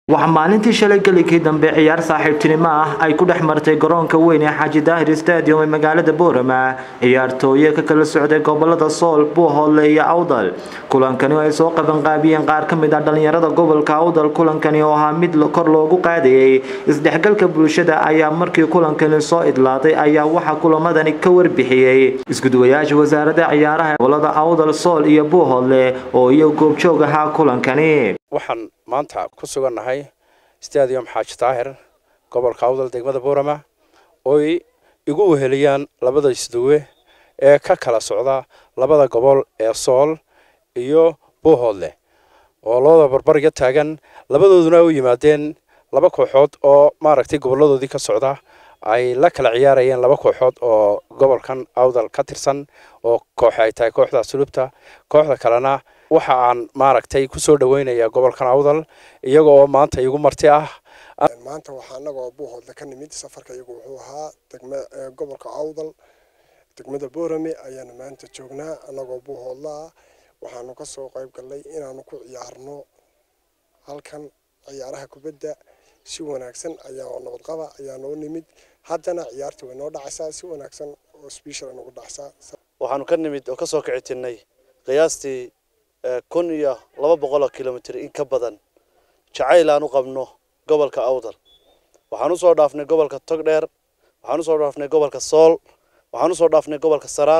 waxaa maalintii shalay gelikii dambe ciyaar saaxiibtinimo ah ay ku dhex martay garoonka weyn ee xaaji daahir stadium ee magaalada boorama ciyaartooye ka kala socday gobolada sool buuhoodle iyo awdal kulankani oo ay soo qabanqaabiyeen qaar ka mid ah dhalinyarada gobolka awdal kulankani oo ahaa mid kor loogu qaadayay isdhexgalka bulshada ayaa markii kulankani soo idlaaday ayaa waxaa kulamadani ka warbixiyey iskuduwayaasha wasaarada ciyaaraha gobolada awdal sool iyo buuhoodle oo iyo goobjoog ahaa kulankani waxaan maanta ku sugannahay stadium xaaji daahir gobolka awdal degmada boorama ooy igu weheliyaan labada isduwe ee ka kala socda labada gobol ee sool iyo buuhoodle oo labada barbariga taagan labadooduna u yimaadeen laba kooxood oo maaragtay goboladoodii ka socda ay la kala ciyaarayeen laba kooxood oo gobolkan awdal ka tirsan oo kooxe ay tahay kooxda sulubta kooxda kalena waxa aan maaragtay kusoo dhaweynayaa gobolkan awdal iyaga oo maanta igu marti ah maanta waxaa anagoo buuhoodle ka nimid safarka iyagu wuxuu ahaa degma gobolka awdal degmada boorame ayaanu maanta joognaa anagoo buuhoodla ah waxaanu kasoo qayb galnay inaanu ku ciyaarno halkan ciyaaraha kubadda si wanaagsan ayaa nabadqaba ayaa noo nimid haddana ciyaarta way noo dhacaysaa si wanaagsan oo sbeshal nagu dhacsaa waxaanu ka nimid oo kasoo kici tirnay qiyaastii kun iyo laba boqol oo kilomitr in ka badan jacayl aan u qabno gobolka awdal waxaan usoo dhaafnay gobolka togdheer waxaan usoo dhaafnay gobolka sool waxaan usoo dhaafnay gobolka saraar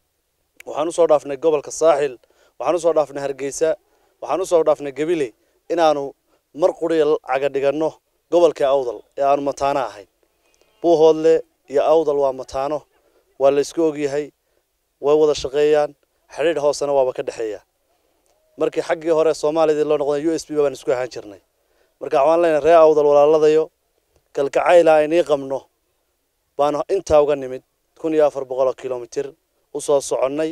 waxaan usoo dhaafnay gobolka saaxil waxaan usoo dhaafnay hargeysa waxaan usoo dhaafnay gabiley inaanu mar quriya caga dhiganno gobolka awdal ee aanu mataano ahayn buuhoodle iyo awdal waa mataano waa la isku ogyahay way wada shaqeeyaan xidhiidh hoosena waaba ka dhexeeya markii xaggii hore soomaaliyadii loo noqday u s b baan isku ahaan jirnay marka waxaan leenahay ree awdal walaaladayo kalgacayla aynii qabno baanu intaa uga nimid kun iyo afar boqol oo kilomitr usoo soconnay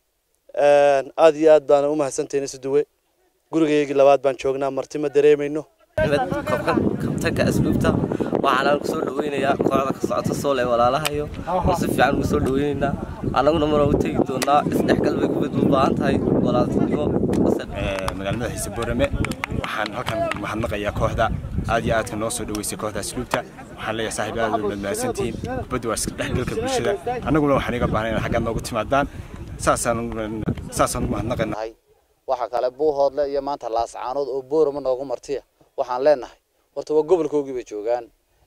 aada iyo aad baana umahadsantahin isduwe gurigaygii labaad baan joognaa marti ma dareemayno kabtanka asluubta waxaana kusoo dhaweynayaa kooxda ka socota sool ee walaalahayo oo si fiican ugu soo dhaweynaynaa annaguna mar u tegi doonaa isdhexgal bay kubad u baahan tahay walaaltinimo magaalada xiise boorame waxaan halkan mahadnaqayaa kooxda aad iyo aadka noo soo dhaweysay kooxda asluubta waxaan leeyahay saaxiib aad way madmaadsantihiin kubadda waa isdhexgalka bulshada annaguna waxaan iga baahnay inaad xaggaad noogu timaadaan saasaan saasaan u mahadnaqaynaa waxaa kale buuhoodle iyo maanta laascaanood oo boorama noogu martiya waxaan leenahay horta waa gobolkoogii bay joogaan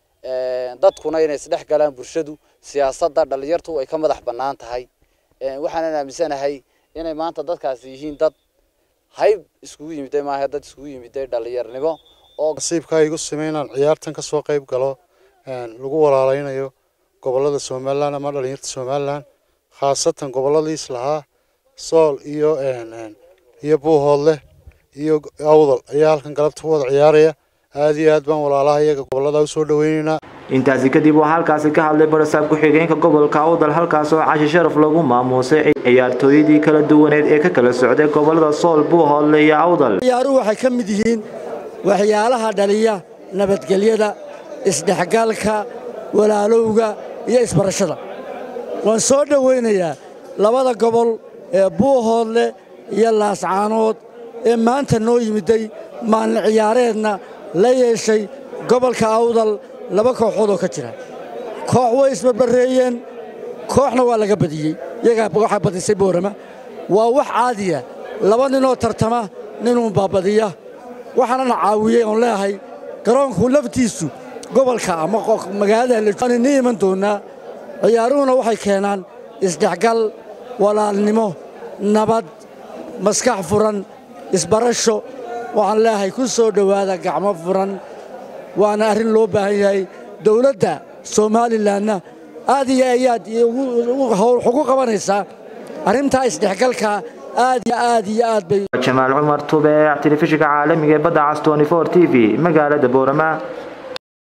dadkuna inay isdhex galaan bulshadu siyaasadda dhalinyartu ay ka madax bannaan tahay waxaanan aaminsanahay inay maanta dadkaasi yihiin dad hayb iskugu yimiday maaha dad iskugu yimiday dhalinyarnimo oo nasiibkaa igu simay inaan ciyaartan ka soo qayb galo lagu walaalaynayo gobolada somalilan ama dhalinyarta somalilan khaasatan goboladiis lahaa sool iyo iyo buuhoodleh iyo awdal ayaa halkan galabta ku wada ciyaaraya aad iyo aad baan walaalaha iyaga gobolada usoo dhaweynaynaa intaasi kadib waxaa halkaasi ka hadlay barasaab ku-xigeenka gobolka awdal halkaas oo cashi sharaf lagu maamuusay ciyaartooyadii kala duwaneed ee ka kala socday gobolada sool buuhoodle iyo awdal ciyaaruhu waxay ka mid yihiin waxyaalaha dhaliya nabadgelyada isdhexgalka walaalowga iyo isbarashada waan soo dhowaynayaa labada gobol ee buuhoodle iyo laascaanood ee maanta noo yimiday maalin ciyaareedna la yeeshay gobolka awdal laba kooxood oo ka jira koox way isbarbarreeyeen kooxna waa laga badiyey iyagaa waxaa badisay boorama waa wax caadiya laba ninoo tartama ninuunbaa badiya waxaanana caawiyey oon leeyahay garoonku laftiisu gobolka ama magaalada ni iman doonnaa ciyaaruhuna waxay keenaan isdhexgal walaalnimo nabad maskax furan isbarasho waxaan leeyahay ku soo dhowaada gacmo furan waana arrin loo baahan yahay dowladda somalilanna aad iyo ayaad ugu qabanaysaa arrintaa isdhexgalka aad iyo aad iyo aad bay jamaal cumar tubeec telefishinka caalamiga ee badda cas t t v magaalada boorama